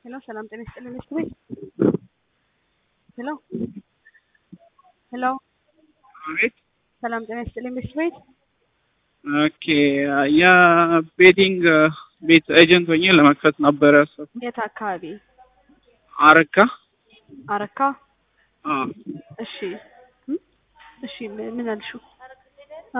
ሄሎ ሰላም ጤና ይስጥልኝ ሚስት ቤት ሄሎ ሄሎ አቤት ሰላም ጤና ይስጥልኝ ሚስት ቤት ኦኬ የቤቲንግ ቤት ኤጀንት ሆኜ ለመክፈት ነበረ ያሰብኩት። የት አካባቢ አረካ አረካ አዎ እሺ እም? እሺ ምን ምን አልሽው አ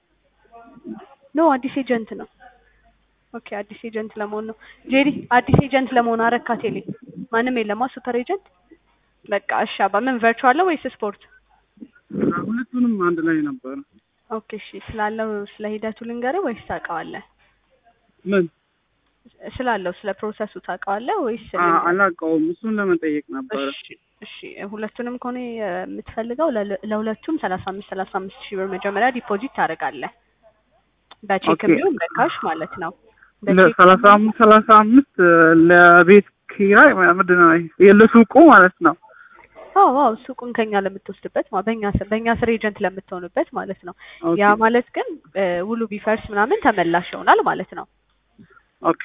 ኖ አዲስ ኤጀንት ነው ኦኬ አዲስ ኤጀንት ለመሆን ነው ጄሪ አዲስ ኤጀንት ለመሆን አረካ ቴሌ ማንም የለማ ሱፐር ኤጀንት በቃ እሺ አባ ምን ቨርቹዋል ነው ወይስ ስፖርት ሁለቱንም አንድ ላይ ነበረ። ኦኬ እሺ ስላለው ስለ ሂደቱ ልንገርህ ወይስ ታውቀዋለህ ምን ስላለው ስለ ፕሮሰሱ ታውቀዋለህ ወይስ አ- ልንገርህ? አላውቀውም። እሱን ለመጠየቅ ነበረ። እሺ እሺ ሁለቱንም ከሆነ የምትፈልገው ለ- ለሁለቱም ሰላሳ አምስት ሰላሳ አምስት ሺህ ብር መጀመሪያ ዲፖዚት ታደርጋለህ በቼክ ኦኬ። ቢሆን በካሽ ማለት ነው በቼክ ለሰላሳ አምስት ሰላሳ አምስት ለቤት ኪራይ ምንድን ነው የለሱቁ ማለት ነው። አዎ አዎ ሱቁን ከኛ ለምትወስድበት ማ- በእኛ ስር በእኛ ስር ኤጀንት ለምትሆንበት ማለት ነው ኦኬ ያ ማለት ግን እ፣ ውሉ ቢፈርስ ምናምን ተመላሽ ይሆናል ማለት ነው ኦኬ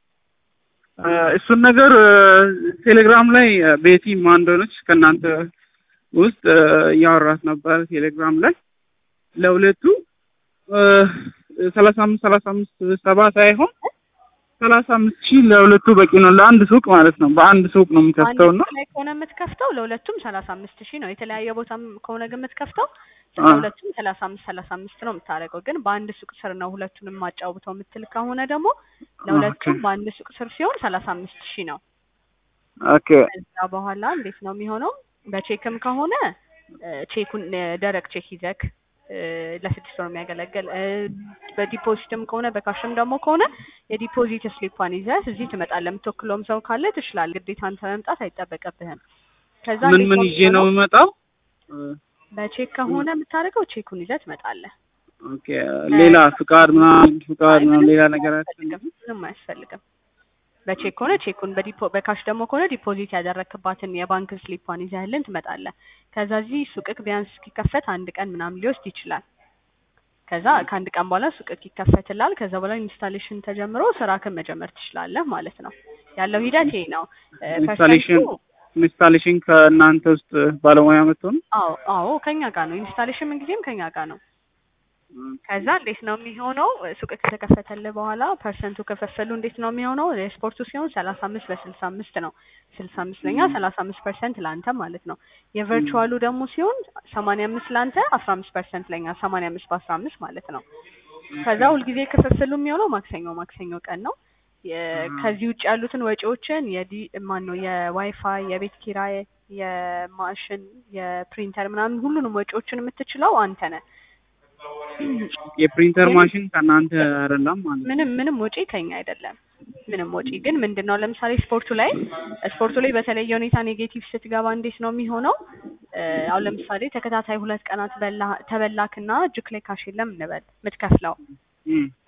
እ፣ እሱን ነገር እ፣ ቴሌግራም ላይ እ፣ ቤቲ ማን እንደሆነች ከእናንተ ውስጥ እ፣ እያወራት ነበር ቴሌግራም ላይ ለሁለቱ እ፣ ሰላሳ አምስት ሰላሳ አምስት ሰባ ሳይሆን ሰላሳ አምስት ሺህ ለሁለቱ በቂ ነው። ለአንድ ሱቅ ማለት ነው። በአንድ ሱቅ ነው የምከፍተው አንድ እና ሱቅ ላይ ከሆነ የምትከፍተው ለሁለቱም ሰላሳ አምስት ሺህ ነው የተለያየ ቦታም ከሆነ ግን የምትከፍተው አ። ለሁለቱም ሰላሳ አምስት ሰላሳ አምስት ነው የምታደርገው ግን በአንድ ሱቅ ስር ነው ሁለቱንም ማጫውተው የምትል ከሆነ ደግሞ ለሁለቱም ኦኬ በአንድ ሱቅ ስር ሲሆን ሰላሳ አምስት ሺህ ነው ኦኬ ከዛ በኋላ እንዴት ነው የሚሆነው በቼክም ከሆነ እ፣ ቼኩን እ፣ ደረቅ ቼክ ይዘክ እ፣ ለስድስት ወር የሚያገለግል እ፣ በዲፖዚትም ከሆነ በካሽም ደግሞ ከሆነ የዲፖዚት ስሊፓን ይዘህ እዚህ ትመጣለህ የምትወክለውም ሰው ካለ ትችላለህ ግዴታ አንተ መምጣት አይጠበቅብህም ከዛ ምን እንዴት ምን ነው ይዤ ነው የሚሆነው? የምመጣው? እ፣ በቼክ ከሆነ የምታደርገው ቼኩን ይዘህ ትመጣለህ ኦኬ ሌላ ፍቃድ ምናምን ፍቃድ አይ ምናምን ምንም ሌላ ነገር አያስፈልግም ምንም አያስፈልግም በቼክ ከሆነ ቼኩን በዲፖ በካሽ ደግሞ ከሆነ ዲፖዚት ያደረክባትን የባንክ ስሊፓን ይዘህልን ትመጣለህ ከዛ እዚህ ሱቅክ ቢያንስ እስኪከፈት አንድ ቀን ምናምን ሊወስድ ይችላል ከዛ ከአንድ ቀን በኋላ ሱቅክ ይከፈትላል ከዛ በኋላ ኢንስታሌሽን ተጀምሮ ስራክን መጀመር ትችላለህ ማለት ነው ያለው ሂደት ይሄ ነው እ፣ ኢንስታሌሽን ፐርሰንቱ ኢንስታሌሽን ከእናንተ ውስጥ ባለሙያ መጥቶ ነው? አዎ አዎ ከኛ ጋር ነው ኢንስታሌሽን ምንጊዜም ከኛ ጋር ነው ከዛ እንዴት ነው የሚሆነው? ሱቅ ከተከፈተልህ በኋላ ፐርሰንቱ ከፈፈሉ እንዴት ነው የሚሆነው? የስፖርቱ ሲሆን ሰላሳ አምስት በስልሳ አምስት ነው። ስልሳ አምስት ለኛ ሰላሳ አምስት ፐርሰንት ለአንተ ማለት ነው። የቨርቹዋሉ ደግሞ ሲሆን ሰማንያ አምስት ለአንተ አስራ አምስት ፐርሰንት ለኛ ሰማንያ አምስት በአስራ አምስት ማለት ነው። ከዛ ሁልጊዜ ክፍፍሉ የሚሆነው ማክሰኞ ማክሰኞ ቀን ነው። የ- ከዚህ ውጭ ያሉትን ወጪዎችን የዲ ማን ነው የዋይፋይ፣ የቤት ኪራይ፣ የማሽን፣ የፕሪንተር ምናምን ሁሉንም ወጪዎችን የምትችለው አንተ ነህ። የፕሪንተር ግን ማሽን ከእናንተ አይደለም ማለት ነው። ምንም ምንም ወጪ ከኛ አይደለም። ምንም ወጪ ግን ምንድን ነው ለምሳሌ ስፖርቱ ላይ ስፖርቱ ላይ በተለየ ሁኔታ ኔጌቲቭ ስትገባ እንዴት ነው የሚሆነው? እ፣ አሁን ለምሳሌ ተከታታይ ሁለት ቀናት በላ ተበላክና እጅክ ላይ ካሽ የለም እንበል የምትከፍለው እም፣